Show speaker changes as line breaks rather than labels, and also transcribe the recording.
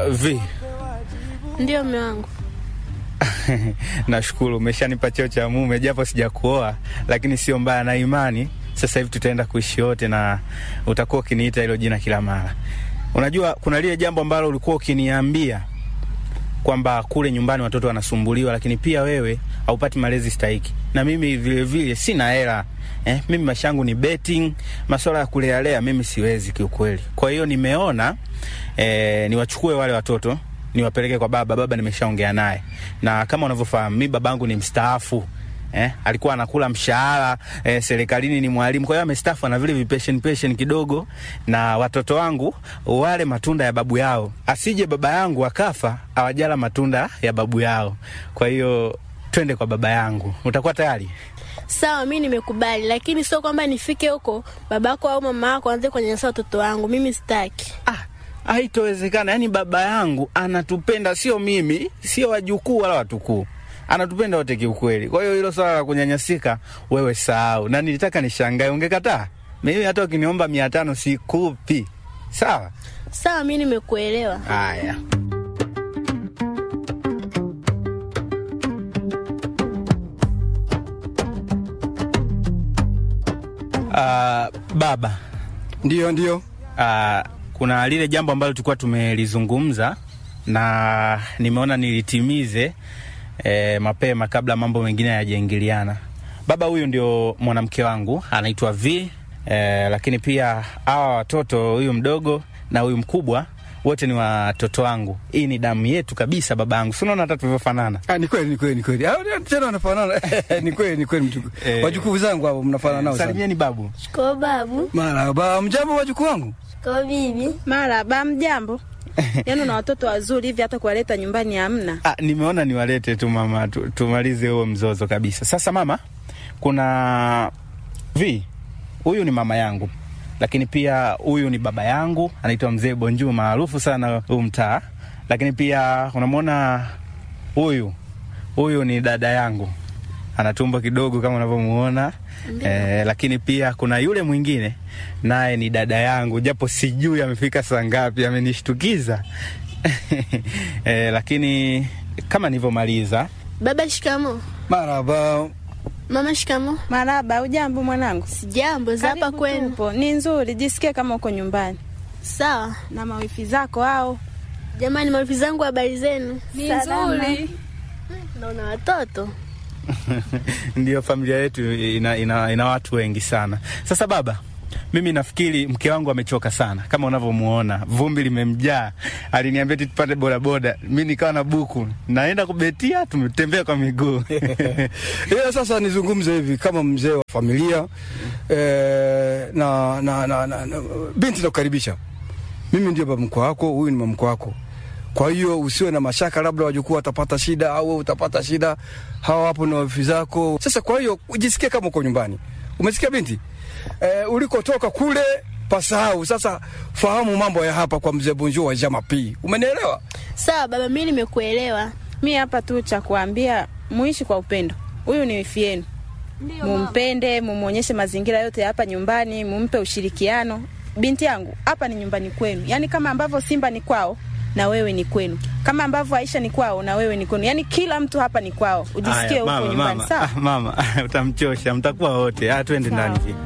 Uh, vi
Ndio mume wangu.
nashukuru umeshanipa cheo cha mume, japo sijakuoa, lakini sio mbaya, na imani sasa hivi tutaenda kuishi wote na utakuwa ukiniita hilo jina kila mara. Unajua, kuna lile jambo ambalo ulikuwa ukiniambia kwamba kule nyumbani watoto wanasumbuliwa, lakini pia wewe haupati malezi stahiki, na mimi vile vile sina hela eh, mimi maisha yangu ni betting, masuala ya kulealea mimi siwezi kiukweli. Kwa hiyo nimeona eh, niwachukue wale watoto niwapeleke kwa baba. Baba nimeshaongea naye, na kama unavyofahamu mi babangu ni mstaafu eh, alikuwa anakula mshahara eh, serikalini, ni mwalimu. Kwa hiyo amestaafu, ana vile vipeshen peshen kidogo, na watoto wangu wale matunda ya babu yao, asije baba yangu akafa awajala matunda ya babu yao. Kwa hiyo twende kwa baba yangu, utakuwa tayari?
Sawa, mi nimekubali, lakini sio kwamba nifike huko babako au mama yako aanze kunyanyasa watoto wangu. Mimi sitaki.
Ah, haitowezekana. Yaani baba yangu anatupenda, sio mimi, sio wajukuu wala watukuu, anatupenda wote kiukweli. Kwa hiyo hilo swala la kunyanyasika wewe sahau, na nilitaka nishangae, ungekataa. Mimi hata ukiniomba mia tano sikupi. Sawa
Sawa, mi nimekuelewa.
haya. Uh, baba
Ndio, ndio.
uh, kuna lile jambo ambalo tulikuwa tumelizungumza na nimeona nilitimize eh, mapema kabla mambo mengine hayajaingiliana. Baba, huyu ndio mwanamke wangu anaitwa V eh, lakini pia hawa watoto, huyu mdogo na huyu mkubwa, wote ni watoto wangu. Hii ni damu yetu kabisa, baba yangu. Si unaona hata tulivyofanana?
Ah, ni kweli, ni kweli, ni kweli. Ah, tena wanafanana. ni kweli, ni kweli mtu.
Eh.
Wajukuu zangu hao mnafanana nao sana.
Salimieni babu.
Shikoo babu.
Marahaba, mjambo wajukuu wangu.
Shikoo bibi.
Maraba, mjambo. Yaani una watoto wazuri hivi hata kuwaleta nyumbani hamna.
Ah, nimeona niwalete tu mama tu, tumalize huo mzozo kabisa. Sasa mama, kuna vi huyu ni mama yangu, lakini pia huyu ni baba yangu, anaitwa mzee Bonjuu, maarufu sana huu mtaa. Lakini pia unamwona huyu huyu ni dada yangu, ana tumbo kidogo kama unavyomuona eh, lakini pia kuna yule mwingine naye ni dada yangu, japo sijui amefika saa ngapi, amenishtukiza eh, lakini kama nilivyomaliza
Baba shikamo.
Marahaba.
Mama shikamo.
Maraba, ujambo mwanangu?
Sijambo za hapa
Karibu
kwenu.
tupo. Ni nzuri, jisikie kama uko nyumbani.
Sawa
Na mawifi zako hao.
jamani, mawifi zangu, habari zenu?
Ni nzuri.
Naona watoto
ndio familia yetu ina, ina, ina watu wengi sana. Sasa baba, mimi nafikiri mke wangu amechoka sana, kama unavyomuona vumbi limemjaa. Aliniambia eti tupande bodaboda, mi nikawa na buku, naenda kubetia, tumetembea kwa miguu
Ila sasa nizungumze hivi kama mzee wa familia eh, na, na, na, na, na binti nakukaribisha. Mimi ndio baba mkwe wako, huyu ni mama mkwe wako. Kwa hiyo usiwe na mashaka, labda wajukuu watapata shida au wewe utapata shida. Hawa hapo na wifi zako. Sasa kwa hiyo ujisikie kama uko nyumbani. Umesikia binti? Eh, ulikotoka kule pasahau. Sasa fahamu mambo ya hapa kwa mzee Bonjour wa Jama P. Umenielewa?
sawa baba, mi nimekuelewa.
Mi hapa tu cha kuambia muishi kwa upendo. Huyu ni wifi yenu. Mumpende, mumuonyeshe mazingira yote ya hapa nyumbani, mumpe ushirikiano. Binti yangu, hapa ni nyumbani kwenu. Yaani kama ambavyo Simba ni kwao na wewe ni kwenu. Kama ambavyo Aisha ni kwao na wewe ni kwenu. Yaani kila mtu hapa ni kwao. Ujisikie
Haya,
huko
mama,
nyumbani,
mama,
sawa?
ah, mama utamchosha, mtakuwa wote. Ah, twende
Sawa.
ndani.